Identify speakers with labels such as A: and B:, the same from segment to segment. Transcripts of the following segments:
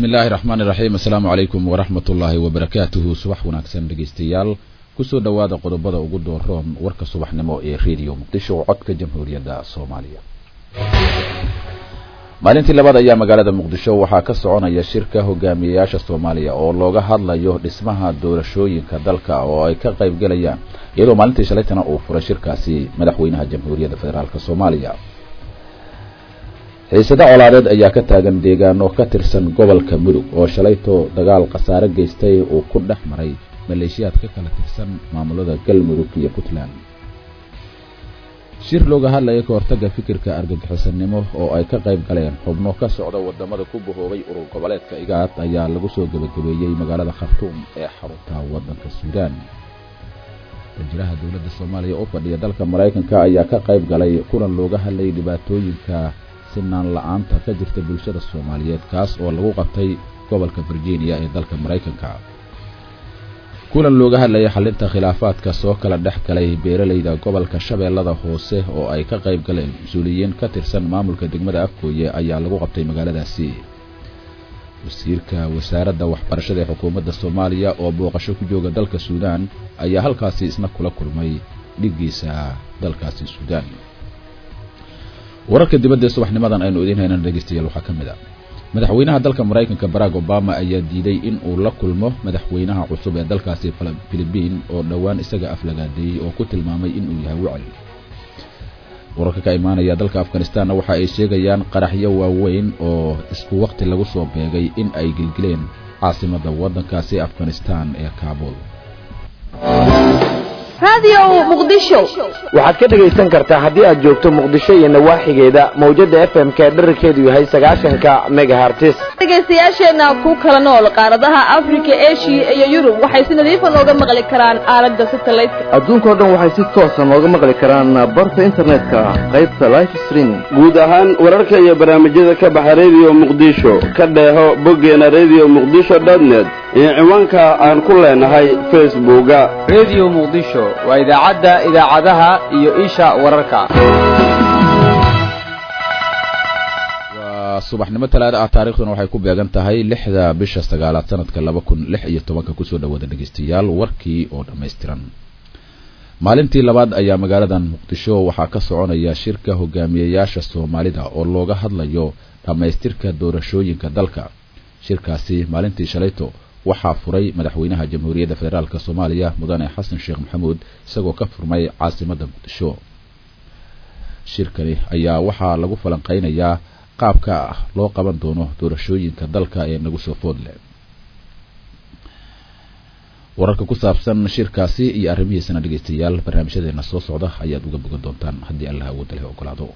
A: illaahi raxmaan iraxiim assalaamu calaykum waraxmat ullaahi wabarakaatuhu subax wanaagsan dhegeystayaal kusoo dhowaada qodobada ugu dooroon warka subaxnimo ee rediyo muqdisho codka jamhuuriyadda soomaaliya maalintii labaad ayaa magaalada muqdisho waxaa ka soconaya shirka hogaamiyeyaasha soomaaliya oo looga hadlayo dhismaha doorashooyinka dalka oo ay ka qayb gelayaan iyadoo maalintii shalaytana uu furay shirkaasi madaxweynaha jamhuuriyadda federaalk soomaaliya xiisado colaadeed ayaa ka taagan deegaano ka tirsan gobolka mudug oo shalayto dagaal khasaare geystay uu ku dhex maray maleeshiyaad ka kala tirsan maamulada galmudug iyo puntland shir looga hadlaya ka hortagga fikirka argagixisanimo oo ay ka qayb galeen xubno ka socda wadamada ku bahoobay urur goboleedka igaad ayaa lagu soo gebagabeeyey magaalada khartuum ee xarunta waddanka suudaan wasiiraha dowladda soomaaliya u fadhiya dalka maraykanka ayaa ka qayb galay kulan looga hadlayay dhibaatooyinka sinaan la-aanta ka jirta bulshada soomaaliyeed kaas oo lagu qabtay gobolka virginia ee dalka maraykanka kulan looga hadlayay xalinta khilaafaadka soo kala dhex galay beeralayda gobolka shabeellada hoose oo ay ka qayb galeen mas-uuliyiin ka tirsan maamulka degmada afkooye ayaa lagu qabtay magaaladaasi wasiirka wasaaradda waxbarashada ee xukuumadda soomaaliya oo booqasho ku jooga dalka suudaan ayaa halkaasi isna kula kulmay dhiggiisa dalkaasi suudaan wararka dibadda ee subaxnimadan aynu idiin haynan dhegeystayaal waxaa ka mid a madaxweynaha dalka maraykanka barack obama ayaa diiday in uu la kulmo madaxweynaha cusub ee dalkaasi filibiin oo dhowaan isaga aflagaadeeyey oo ku tilmaamay inuu yahay wacli wararka ka imaanaya dalka afghanistanna waxa ay sheegayaan qaraxyo waaweyn oo isku waqti lagu soo beegay in ay gilgileen caasimadda waddankaasi afghanistan ee kaabul
B: waxaad ka dhegaysan kartaa haddii aad joogto muqdisho iyo nawaaxigeeda mawjada f m k dherarkeedu yahay sagaashanka megahartis
C: dhegaystayaasheenna ku kala nool qaaradaha afrika eshiya iyo yurub waxay si nadiifa nooga maqli karaan aalada satelliteka
D: adduunkao dhan waxay si toosa nooga maqli karaan barta internetka qaybta life streaming
E: guud ahaan wararka iyo barnaamijyada ka baxa rediyo muqdisho ka dheeho boggeena rediyo muqdisho dotnet iyo ciwaanka aan ku leenahay facebooka
F: rediyo muqdisho waa idaacadda idaacadaha iyo isha wararka
A: waa subaxnimo talaada ah taarikhduna waxay ku beegan tahay lixda bisha sagaalaad sanadka laba kun lix iyo tobanka kusoo dhawaada dhegeystayaal warkii oo dhammaystiran maalintii labaad ayaa magaaladan muqdisho waxaa ka soconaya shirka hogaamiyeyaasha soomaalida oo looga hadlayo dhammaystirka doorashooyinka dalka shirkaasi maalintii shalayto waxaa furay madaxweynaha jamhuuriyadda federaalk soomaaliya mudane xasan sheekh maxamuud isagoo ka furmay caasimadda muqdisho shirkani ayaa waxaa lagu falanqeynayaa qaabka ah loo qaban doono doorashooyinka dalka ee nagu soo foodle wararka ku saabsan shirkaasi iyo arrimihiisana dhegeystayaal barnaamijyadeena soo socda ayaad uga bogan doontaan haddii allah awoodda leh ogolaado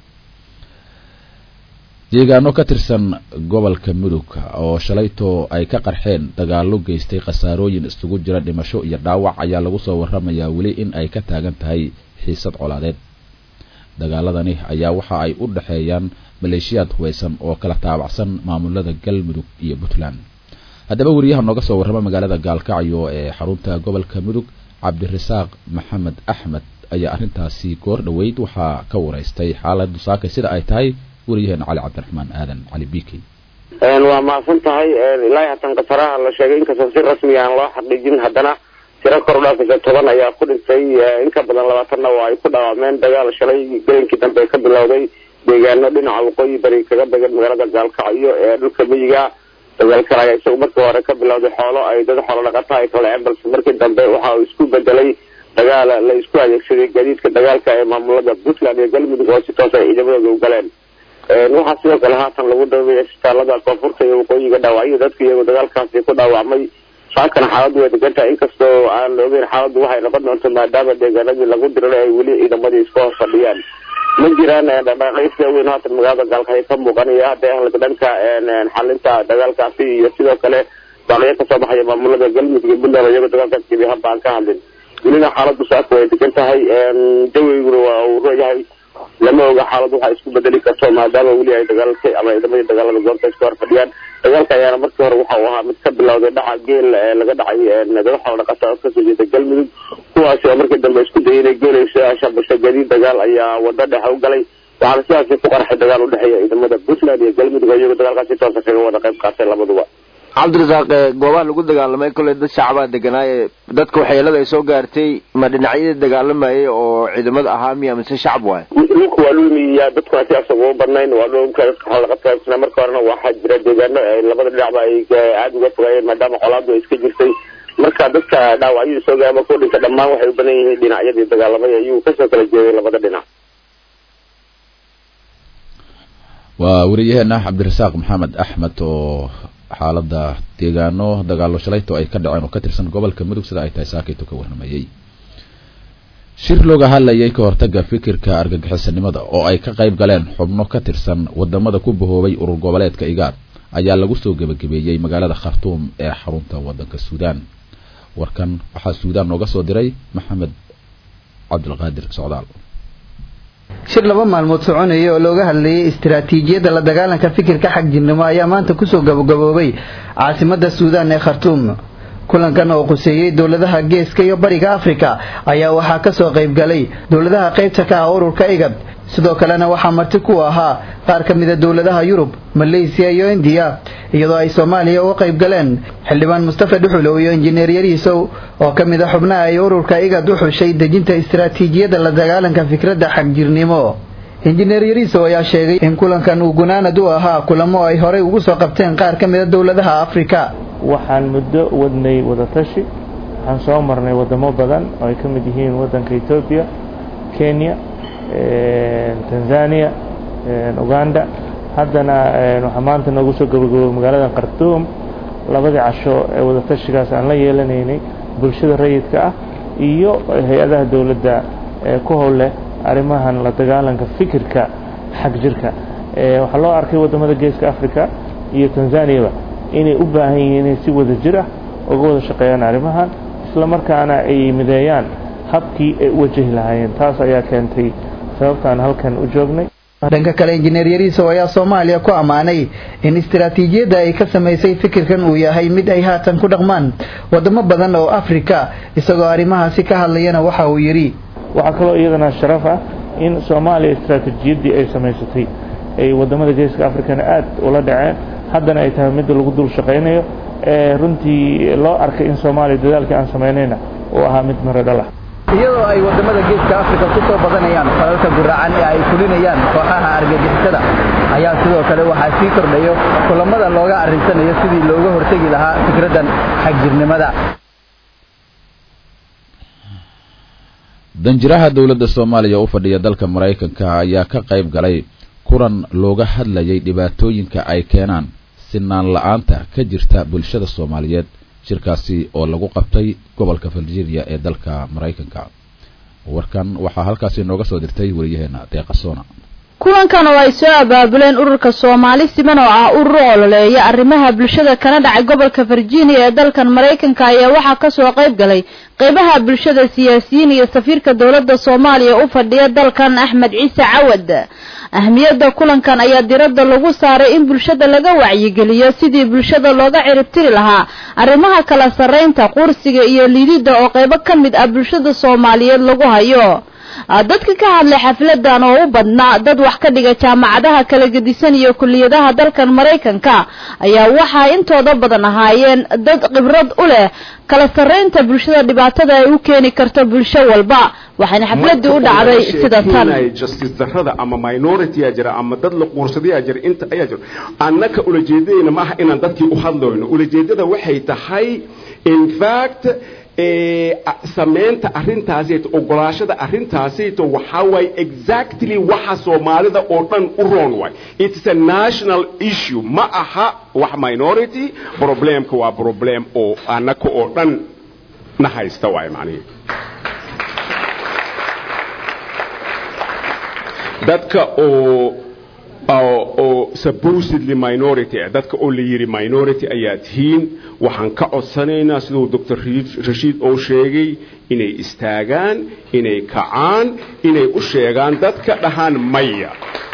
A: deegaano ka tirsan gobolka mudug oo shalayto ay ka qarxeen dagaallo geystay khasaarooyin isugu jira dhimasho iyo dhaawac ayaa lagu soo waramayaa weli in ay ka taagan tahay xiisad colaadeed dagaaladani ayaa waxa ay u dhexeeyaan maleeshiyaad hubaysan oo kala taabacsan maamulada galmudug iyo puntland haddaba weriyaha nooga soo warrama magaalada gaalkacyo ee xarunta gobolka mudug cabdirasaaq maxamed axmed ayaa arrintaasi goor dhoweyd waxaa ka wareystay xaaladu saakay sida ay tahay weriyaheena cali cabdiraxmaan aadan cali bikey
B: waa mahadsan tahay ilaahi hatan khataraha la sheegay inkastoo si rasmi aan loo xaqiijin haddana tiro kor u dhaafaysa toban ayaa ku dhintay in ka badan labaatanna oo ay ku dhaawacmeen dagaal shalay gelinkii dambe ka bilowday deegaano dhinaca waqooyi bari kaga began magaalada gaalkacyo ee dhulka miyiga dagaalkan ayaa isagu markii hore ka bilowday xoolo ay dad xoolo dhaqata ay kala dhaceen balse markii dambe waxa uu isku bedelay dagaal la isku adeegsaday gaadiidka dagaalka ee maamulada puntland iyo galmudug oo si toos ay ciidamadooda u galeen waxaa sidoo kale haatan lagu dhaweeyay isbitaalada koonfurta iyo waqooyiga dhaawacyo dadka iyagoo dagaalkaasi ku dhaawacmay saakana xaaladdu way degantahay inkastoo aan la ogeyn xaaladdu waxay noqon doonto maadaama deegaanadii lagu diriray ay weli ciidamadii iska hoos fadhiyaan ma jiraan dhaqdhaqaaqyo sida weyn haatan magaalada gaalkacyo ka muuqanaya hadday ahla dhanka xalinta dagaalkaasi iyo sidoo kale baaqyo kasoo baxaya maamulada galmudug iyo puntland iyagoo dagaalkaas gebi haba aan ka hadlin welina xaaladdu saaka way degan tahay jawiguna waa uu royahay lama oga xaalad waxaa isku bedeli karto maadaama weli ay dagaalka ama ciidamadii dagaalada goobta iska hor fadhiyaan dagaalka ayaana markii hore waxa uu ahaa mid ka bilowday dhaca geel laga dhacay dad xoolo dhaqata oo kasoo jeeda galmudug kuwaasi oo markii dambe isku dayay inay geelayso shabasho gadiid dagaal ayaa wado dhexe u galay waxaana sidaasi ku qarxay dagaal udhexeeya ciidamada puntland iyo galmudug iyagoo dagaalkaasi toosa kaga wada qayb qaatay labaduba
G: cabdirasaaq goobaha lagu dagaalamay kolley dad shacbaa deganaaye dadka waxyeelada ay soo gaartay ma dhinacyadii dagaalamayay oo ciidamada ahaa miya mise shacab waay
B: dhulka waa lulmiya dadkuna si asaga ugu badnayn waa dhulka xalaqadkaasna marka horena waxaa jira deegaano ay labada dhinacba ay aada uga fogaayeen maadaama colaadu ay iska jirtay marka dadka dhaawacyadii soo gaama ku dhinta dhammaan waxay u badan yihiin dhinacyadii dagaalamay ayuu kasoo kala jeeday labada dhinac
A: waa wariyaheena cabdirasaaq maxamed axmed oo xaalada deegaano dagaalo shalayto ay ka dhaceen oo ka tirsan gobolka mudug sida ay tahay saakayto ka warramayey shir looga hadlayay ka hortaga fikirka argagixisanimada oo ay ka qayb galeen xubno ka tirsan wadamada ku bahoobay urur goboleedka igaad ayaa lagu soo gebagabeeyey magaalada khartuum ee xarunta wadanka suudaan warkan waxaa suudaan nooga soo diray maxamed cabdilqaadir socdaal
H: shir laba maalmood soconaya oo looga hadlayay istiraatiijiyadda la dagaalanka fikirka xagjirnimo ayaa maanta kusoo gabagaboobay caasimada suudaan ee khartuum kulankan oo quseeyey dowladaha geeska iyo bariga afrika ayaa waxaa kasoo qaybgalay dowladaha qaybta ka ah ururka igad sidoo kalena waxaa marti ku ahaa qaar ka mida dowladaha yurub maleysiya iyo indiya iyadoo ay soomaaliya uga qayb galeen xildhibaan mustafa dhuxulow iyo injineer yariisow oo ka mid a xubnaha ay ururka igad u xushay dejinta istiraatiijiyadda la dagaalanka fikradda xagjirnimo injineer yariisow ayaa sheegay in kulankan uu gunaanad u ahaa kulamo ay horey ugu soo qabteen qaar ka mida dowladaha afrika
I: waxaan muddo wadnay wadatashi waxaan soo marnay wadamo badan oo ay ka mid yihiin wadanka etoobiya kenya tanzania uganda haddana waxaa maanta noogu soo gabagaboway magaalada khartuum labadii casho ee wadatashigaas aan la yeelanaynay bulshada rayidka ah iyo hay-adaha dowladda ee ku howleh arrimahan la dagaalanka fikirka xag jirka waxaa loo arkay wadamada geeska africa iyo tanzaniaba inay u baahan yihiin inay si wada jir ah uga wada shaqeeyaan arrimahan isla markaana ay mideeyaan habkii ay u wajahi lahaayeen taas ayaa keentay sababtaan halkan u joognay
H: dhanka kale injineer yariisow ayaa soomaaliya ku ammaanay in istiraatiijiyadda ay ka samaysay fikirkan uu yahay mid ay haatan ku dhaqmaan wadamo badan oo afrika isagoo arrimahaasi ka hadlayana waxa uu yidhi
I: waxaa kaloo iyadana sharaf ah in soomaaliya istiraatiijiyaddii ay samaysatay ay wadamada geeska africana aad ula dhaceen haddana ay tahay midda lagu dul shaqaynayo ee runtii loo arkay in soomaaliya dadaalkii aan samaynayna uu ahaa mid maro dhal ah
H: iyadoo ay wadamada geeska afrika ku soo badanayaan falalka guraacan ee ay fulinayaan kooxaha argagixisada ayaa sidoo kale waxaa sii kordhayo kulamada looga arrinsanayo sidii looga hortegi lahaa fikraddan xagjirnimada
A: danjiraha dowladda soomaaliya u fadhiya dalka maraykanka ayaa ka qayb galay kulan looga hadlayay dhibaatooyinka ay keenaan sinaan la-aanta ka jirta bulshada soomaaliyeed shirkaasi oo lagu qabtay gobolka virginia ee dalka maraykanka warkan waxaa halkaasi nooga soo dirtay wariyaheena deeqasona
C: kulankan oo ay soo abaabuleen ururka soomaali siman oo ah urur ololeeya arrimaha bulshada kana dhacay gobolka virginia ee dalkan maraykanka ayaa waxaa kasoo qayb galay qeybaha bulshada siyaasiyiin iyo safiirka dowladda soomaaliya u fadhiya dalkan axmed ciise cawad ahmiyadda kulankan ayaa diradda lagu saaray in bulshada laga wacyigeliyo sidii bulshada looga ciribtiri lahaa arrimaha kala sarraynta qursiga iyo liididda oo qaybo ka mid ah bulshada soomaaliyeed lagu hayo dadka ka hadlay xafladan oo u badnaa dad wax ka dhiga jaamacadaha kala gedisan iyo kuliyadaha dalkan maraykanka ayaa waxaa intooda badan ahaayeen dad khibrad u leh kala sarraynta bulshada dhibaatada ay u keeni karto bulsho walba waxayna xafladii u dhacday sida tan
J: justice darrada ama minority aa jira ama dad la quursaday aa jira inta ayaa jira annaka ulajeedadayna maaha inaan dadkii u hadlayno ulajeedada waxay tahay in fact samaynta arrintaasito ogolaashada arrintaasito waxaa waaye exactly waxa soomaalida oo dhan u roon waay it's a national issue ma aha wax minority problemka waa problem oo annaka oo dhan na haysta waay macnihi dadka oo oo supposedly minority ah dadka oo la yidhi minority ayaa tihiin waxaan ka codsanaynaa siduu doctor rashiid oo sheegay inay istaagaan inay kacaan inay u sheegaan dadka dhahaan maya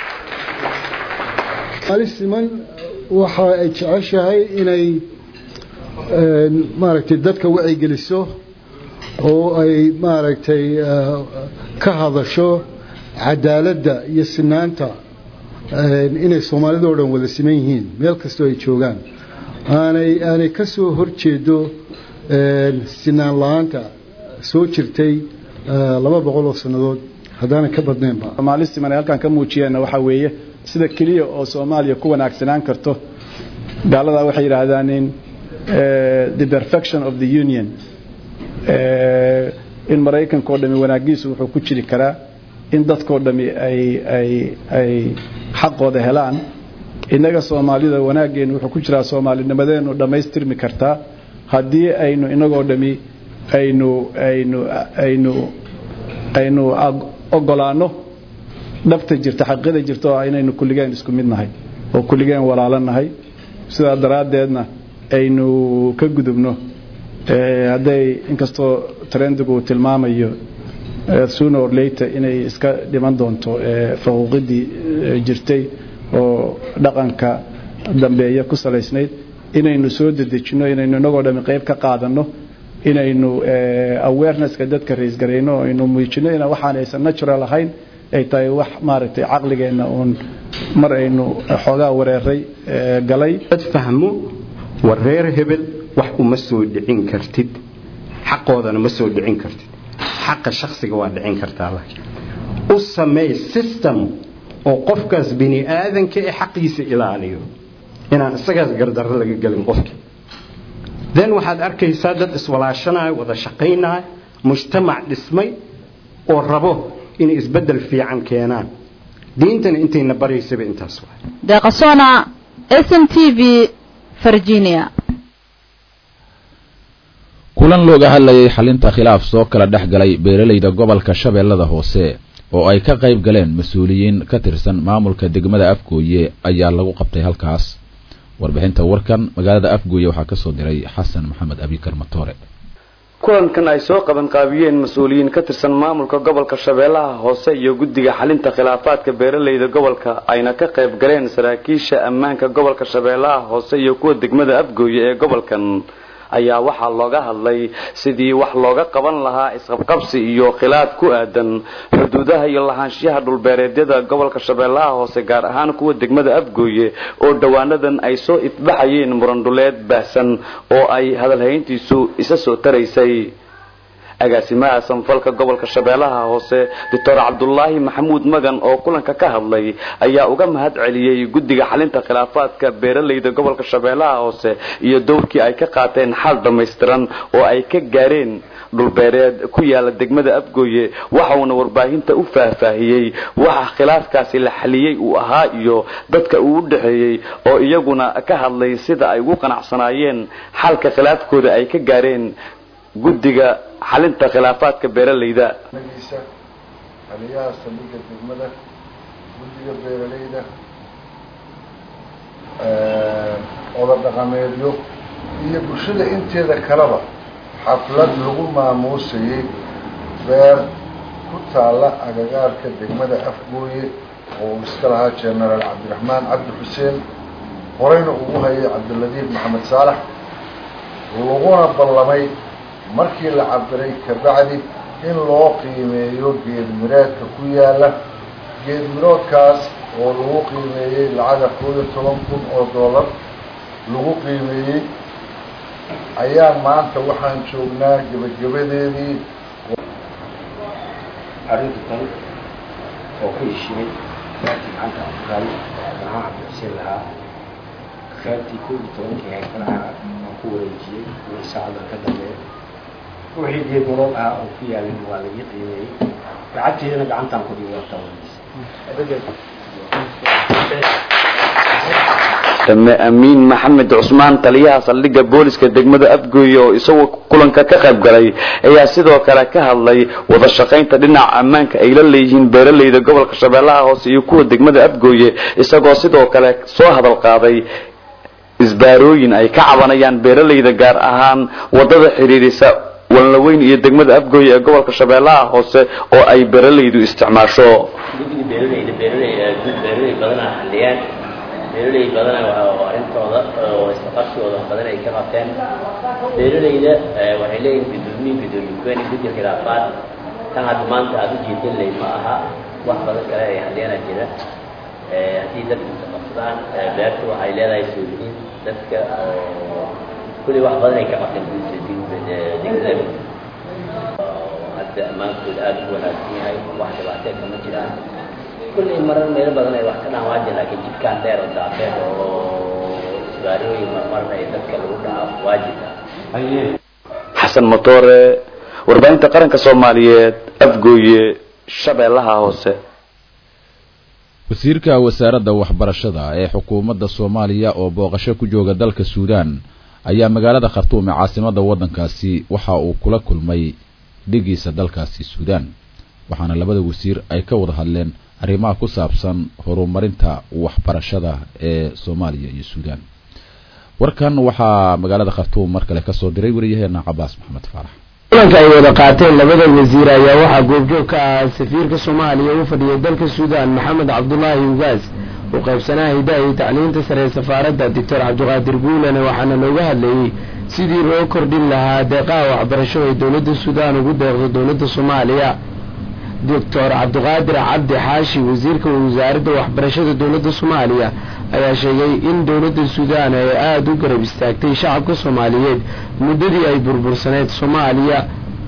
K: ali siman waxa ay jeceshahay inay maaragtay dadka wacigeliso oo ay maaragtay ka hadasho cadaaladda iyo sinaanta inay soomaalida oo dhan wada siman yihiin meel kastoo ay joogaan aanay aanay ka soo horjeedo sinaan la-aanta soo jirtay laba boqol oo sannadood haddaanan ka badnaynba
L: soomaalistiman ay halkan ka muujiyeenna waxaa weeye sida keliya oo soomaaliya ku wanaagsanaan karto gaaladaa waxay yidhaahdaan in the perfection of the union in maraykanka oo dhami wanaagiisu wuxuu ku jiri karaa in dadkoo dhami ay ay ay xaqooda helaan innaga soomaalida wanaaggeenu wuxuu ku jiraa soomaalinimadeenu dhammaystirmi kartaa haddii aynu inagoo dhami aynu aynu aynu aynu ogolaanno dhabta jirta xaqiiqada jirta oo inaynu kulligeen isku mid nahay oo kulligeen walaalo nahay sidaa daraaddeedna aynu ka gudubno hadday inkastoo trendigu uu tilmaamayo sooner or later inay iska dhiman doonto faquuqidii jirtay oo dhaqanka dambeeya ku salaysnayd inaynu soo dedejinno inaynu inagoo dhami qayb ka qaadanno inaynu awarenesska dadka raisgarayno oo aynu muujinno in waxaan aysan natural ahayn ay tahay wax maaragtay caqligeenna uun mar aynu xoogaa wareeray galay
J: dad fahmo war reer hebel wax uma soo dhicin kartid xaqoodana ma soo dhicin kartid xaqa shakhsiga waa dhicin kartaa laakiin u sameey system oo qofkaas bini aadanka ee xaqiisa ilaaliyo inaan isagaas gardarro laga gelin qofka then waxaad arkaysaa dad iswalaashanayo wada shaqaynaya mujtamac dhismay oo rabo inay isbeddel fiican keenaan diintana intayna baraysaba intaas waay
C: deeqasona s m t v virginia
A: kulan looga hadlayay xalinta khilaaf soo kala dhex galay beeralayda gobolka shabeellada hoose oo ay ka qayb galeen mas-uuliyiin ka tirsan maamulka degmada afgooye ayaa lagu qabtay halkaas warbixinta warkan magaalada afgooye waxaa kasoo diray xasan maxamed abikar matoore
M: kulankan ay soo qaban qaabiyeen mas-uuliyiin ka tirsan maamulka gobolka shabeellaha hoose iyo guddiga xalinta khilaafaadka beeralayda gobolka ayna ka qayb galeen saraakiisha ammaanka gobolka shabeellaha hoose iyo kuwa degmada afgooye ee gobolkan ayaa waxaa looga hadlay sidii wax looga qaban lahaa isqabqabsi iyo khilaaf ku aadan xuduudaha iyo lahaanshiyaha dhulbeereedyada gobolka shabeellaha hoose gaar ahaan kuwa degmada afgooye oo dhowaanadan ay soo ifbaxayeen murandhuleed baahsan oo ay hadalhayntiisu isa soo taraysay agaasimaha sanfalka gobolka shabeellaha hoose doctor cabdulaahi maxamuud magan oo kulanka ka hadlay ayaa uga mahad celiyey guddiga xalinta khilaafaadka beeralayda gobolka shabeellaha hoose iyo dowrkii ay ka qaateen xal dhammaystiran oo ay ka gaareen dhulbeereed ku yaala degmada afgooye waxauna warbaahinta u faahfaahiyey waxa khilaafkaasi la xaliyey uu ahaa iyo dadka uu u dhexeeyey oo iyaguna ka hadlay sida ay ugu qanacsanaayeen xalka khilaafkooda ay ka gaareen guddiga xalinta khilaafaadka beeralayda
N: aliyaha saldhigga degmada guddiga beeralayda oda dhaqameedyo iyo bulshada inteeda kaleba xaflad lagu maamuusayey beer ku taalla agagaarka degmada afgooye oo uu iska lahaa genaraal cabdiraxmaan cabdi xuseen horeyna ugu hayay cabdiladiif maxamed saalax laguna ballamay markii la cabiray kabacdi in loo qiimeeyo geed mireedka ku yaala geed miroodkaas oo lagu qiimeeyey lacaga koob iyo toban kun oo dollar lagu qiimeeyey ayaa maanta waxaan joognaa gebagabadeedii
O: arrinta tan oo ku heshiiyey qaybtii gacanta afgaal maxaa cabdixuseen lahaa qaybtii koob iyo tobankii heekalaha aan ku wareejiyey in saacada ka dambeeya wixii geed murood ah oo ku yaalin waa laga qiimeeyey lacagteedana gacantaan ku dhigay horta
M: dame amiin maxamed cusmaan taliyaha saldhigga booliska degmada afgooye oo isagoo kulanka ka qayb galay ayaa sidoo kale ka hadlay wada shaqaynta dhinaca ammaanka ay la leeyihiin beeralayda gobolka shabeellaha hoose iyo kuwa degmada afgooye isagoo sidoo kale soo hadal qaaday isbaarooyin ay ka cabanayaan beeralayda gaar ahaan wadada xidhiirisa walnaweyn iyo degmada afgooye ee gobolka shabeellaha hoose oo ay beeralaydu isticmaasho
P: guddiga beeralayda beeralay beeralay badanaa xalliyaan beeralay badana waa arrintooda oo isqabsigooda badan ay ka qabteen beeralayda waxay leeyihin gudoomiye gudoomiye guddiga khilaafaad tan hadda maanta aada u jeedin lay ma aha wax badan kale ay xalliyana jira haddii dadku isqabsadaan beertu waxay leedahay sooliyiin dadka oo kulli wax badan ay ka qabteen degmada hadda ammaankooda aada u wanaagsan yahay wax dhibaatee kama jiraan kulley marar meelo badan ay wax ka dhaawaaja laakiin jidkaan dheer oo daafeed oo isbaarooyin marmarna ee dadka lagu dhaca waajibka
M: xasan motoore warbaahinta qaranka soomaaliyeed afgooye shabeellaha hoose
A: wasiirka wasaaradda waxbarashada ee xukuumadda soomaaliya oo booqasho ku jooga dalka suudaan ayaa magaalada khartuum ee caasimadda waddankaasi waxa uu kula kulmay dhigiisa dalkaasi suudaan waxaana labada wasiir ay ka wada hadleen arrimaha ku saabsan horumarinta waxbarashada ee soomaaliya iyo suudaan warkan waxaa magaalada khartuum mar kale kasoo diray wariyaheena cabaas maxamed faarax
Q: kulanka ay wada qaateen labada wasiir ayaa waxaa goobjoog ka ah safiirka soomaaliya u fadhiyay dalka suudaan maxamed cabdulaahi ugaas u qaybsanaha hidaha iyo tacliinta sare ee safaaradda doctor cabdiqaadir guulane waxaana looga hadlayey sidii loo kordhin lahaa deeqaha waxbarasho ee dowladda suudaan ugu deeqdo dowladda soomaaliya doctor cabdiqaadir cabdi xaashi wasiirka wasaaradda waxbarashada dowladda soomaaliya ayaa sheegay in dowladda suudaan ay aada u garab istaagtay shacabka soomaaliyeed muddadii ay burbursaneyd soomaaliya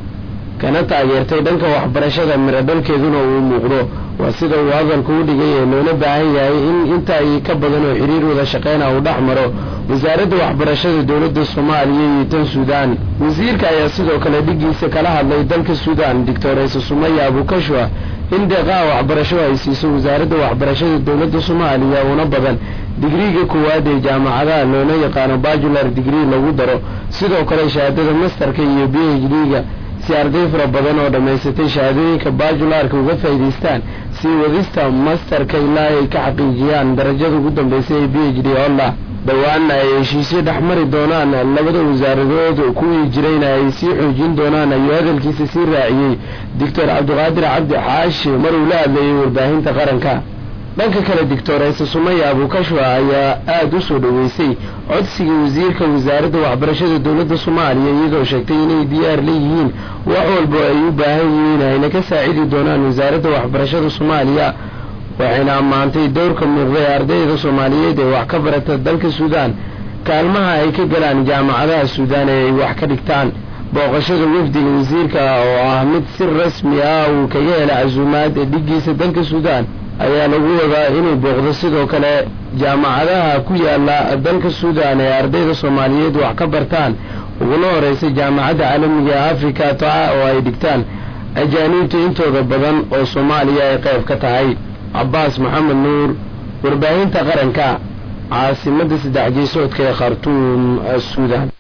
Q: kana taageertay dhanka waxbarashada miro dhalkeeduna uu muuqdo waa sida uu hadalku u dhigay ee loola baahan yahay in inta ay ka badan oo xiriir wada shaqeyna uu dhex maro wasaaradda waxbarashada dowladda soomaaliya iyo tan suudaan wasiirka ayaa sidoo kale dhigiisa kala hadlay dalka suudaan doctoreyse sumaya abukashwa in deeqaha waxbarasho ay siiso wasaaradda waxbarashada dowladda soomaaliya una badan digriiga koowaad ee jaamacadaha loona yaqaano bajular digrii lagu daro sidoo kale shahaadada masterka iyo b h d-ga si arday fara badan oo dhammaysatay shahaadooyinka bajularka uga faa'idaystaan sii wadista masterka ilaa ay ka xaqiijiyaan darajada ugu dambaysa ee b h d olla dhowaanna ay heshiisyo dhex mari doonaan labada wasaaradood kuwii jirayna ay sii xoojin doonaan ayuu hadalkiisa sii raaciyey doctor cabdiqaadir cabdi xaashi mar uu la hadlayay warbaahinta qaranka dhanka kale doctoreyse sumaya abukashwa ayaa aada u soo dhoweysay codsiga wasiirka wasaaradda waxbarashada dowladda soomaaliya iyadoo sheegtay inay diyaar leeyihiin wax walba ay u baahan yihiin ayna ka saacidi doonaan wasaaradda waxbarashada soomaaliya waxayna ammaantay dowrka muuqda ee ardayda soomaaliyeed ee wax ka barata dalka suudaan kaalmaha ay ka galaan jaamacadaha suudaan ee ay wax ka dhigtaan booqashada wafdiga wasiirka oo ah mid si rasmi ah uu kaga hela casuumaad ee dhigiisa dalka suudaan ayaa lagu wadaa inuu booqdo sidoo kale jaamacadaha ku yaala dalka suudaan ee ardayda soomaaliyeed wax ka bartaan uguna horeysa jaamacadda caalamiga ee africa toca oo ay dhigtaan ajaaniibta intooda badan oo soomaaliya ay qayb ka tahay cabaas maxamed nuur warbaahinta qaranka caasimadda saddex jeesoodka ee khartuum suudaan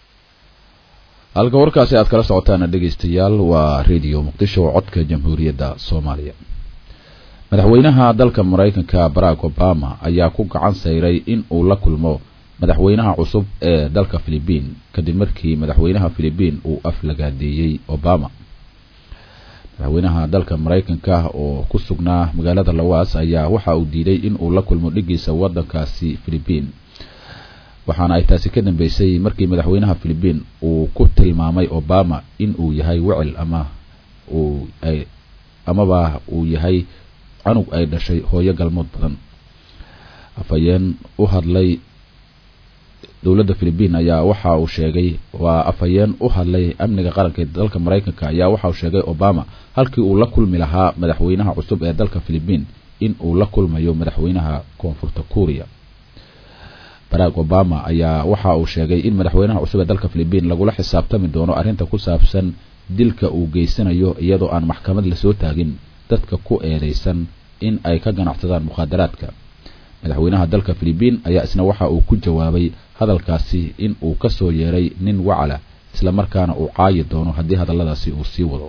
A: halka warkaasi aad kala socotaan dhegeystayaal waa radio muqdisho codka jamhuuriyadda soomaaliya madaxweynaha dalka maraykanka barack obama ayaa ku gacan sayray in uu la kulmo madaxweynaha cusub ee dalka philibiin kadib markii madaxweynaha philibiin uu aflagaadeeyey obama madaxweynaha dalka maraykanka oo ku sugnaa magaalada lawaas ayaa waxa uu diiday in uu la kulmo dhigiisa wadankaasi philibiin waxaana ay taasi ka dambeysay markii madaxweynaha philibiin uu ku tilmaamay obama in uu yahay wecel ama uu ay amaba uu yahay canug ay dhashay hooyo galmood badan afhayeen u hadlay dowladda philibiin ayaa waxa uu sheegay waa afhayeen u hadlay amniga qaranka ee dalka maraykanka ayaa waxa uu sheegay obama halkii uu la kulmi lahaa madaxweynaha cusub ee dalka philibiin in uu la kulmayo madaxweynaha koonfurta kuuriya barack obama ayaa waxa uu sheegay in madaxweynaha cusub ee dalka philibiin lagula xisaabtami doono arrinta ku saabsan dilka uu geysanayo iyadoo aan maxkamad lasoo taagin dadka ku eedeysan in ay ka ganacsadaan mukhaadaraadka madaxweynaha dalka philibiin ayaa isna waxa uu ku jawaabay hadalkaasi in uu ka soo yeeray nin wacala islamarkaana uu caayi doono haddii hadalladaasi uu sii wado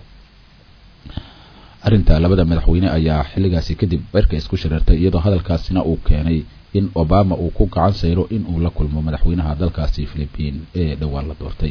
A: arrinta labada madaxweyne ayaa xilligaasi kadib cirka isku shareertay iyadoo hadalkaasina uu keenay in obama uu ku gacan sayro in uu la kulmo madaxweynaha dalkaasi philibiin ee dhowaan la doortay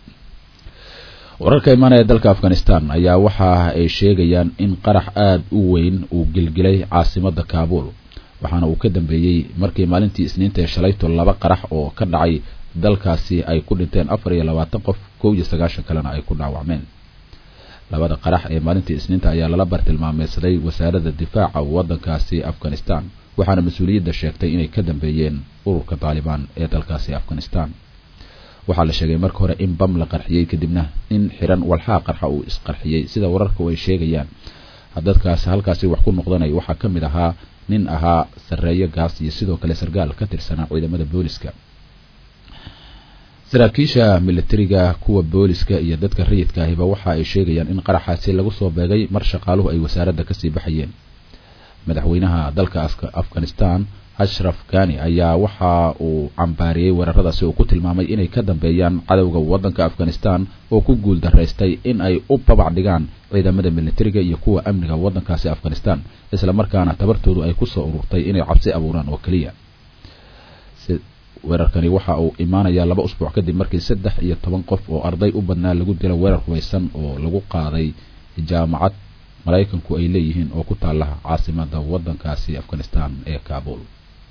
A: wararka imaanaya dalka afghanistan ayaa waxa ay sheegayaan in qarax aada u weyn uu gilgilay caasimada kaabul waxaana uu ka dambeeyey markii maalintii isniinta ee shalayto laba qarax oo ka dhacay dalkaasi ay ku dhinteen afar iyo labaatan qof kow iyo sagaashan kalena ay ku dhaawacmeen labada qarax ee maalintii isniinta ayaa lala bartilmaameysaday wasaaradda difaaca waddankaasi afghanistan waxaana mas-uuliyadda sheegtay inay ka dambeeyeen ururka taalibaan ee dalkaasi afghanistan waxaa la sheegay marka hore in bam la qarxiyey kadibna in xiran walxaa qarxa uu isqarxiyey sida wararku ay sheegayaan dadkaas halkaasi wax ku noqdanay waxaa ka mid ahaa nin ahaa sarreeyo gaas iyo sidoo kale sargaal ka tirsanaa ciidamada booliska saraakiisha militariga kuwa booliska iyo dadka rayidka ahiba waxa ay sheegayaan in qaraxaasi lagu soo beegay mar shaqaaluhu ay wasaaradda kasii baxayeen madaxweynaha dalka afghanistan ashraf gani ayaa waxa uu cambaariyey weeraradaasi uu ku tilmaamay inay ka dambeeyaan cadowga waddanka afghanistan oo ku guul daraystay in ay u babac dhigaan ciidamada militariga iyo kuwa amniga waddankaasi afghanistan isla markaana tabartoodu ay kusoo ururtay inay cabsi abuuraan oo keliya weerarkani waxa uu imaanayaa laba usbuuc kadib markii saddex iyo toban qof oo arday u badnaa lagu dilo weerar hubaysan oo lagu qaaday jaamacad maraykanku ay leeyihiin oo ku taala caasimada waddankaasi afghanistan ee kabul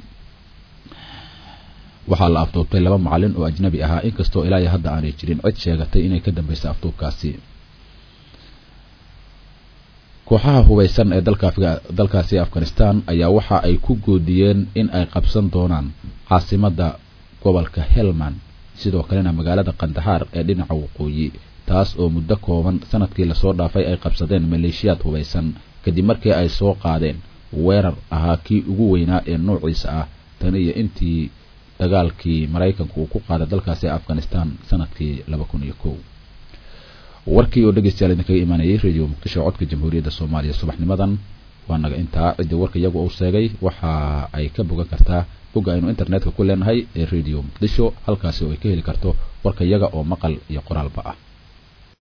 A: waxaa la afduubtay laba macalin oo ajnabi ahaa inkastoo ilaa iyo hadda aanay jirin cid sheegatay inay ka dambeysay afduubkaasi kooxaha hubaysan ee dalkaasi afghanistan ayaa waxa ay ku goodiyeen in ay qabsan doonaan caasimada gobolka helman sidoo kalena magaalada kandahaar ee dhinaca waqooyi taas oo muddo kooban sanadkii lasoo dhaafay ay qabsadeen maleeshiyaad hubaysan kadib markii ay soo qaadeen weerar ahaa kii ugu weynaa ee noociisa ah tan iyo intii dagaalkii maraykanku uu ku qaaday dalkaasi afghanistan sanadkii laba kun iyo kow warkii oo dhegeystayaal idinkaga imaanayay radio muqdisho codka jamhuuriyadda soomaaliya subaxnimadan waa naga intaa ciddii warka iyagu uu sheegay waxa ay ka bogan kartaa bogga aynu internetka ku leenahay ee radio muqdisho halkaasi oo ay ka heli karto warka iyaga oo maqal iyo qoraalba ah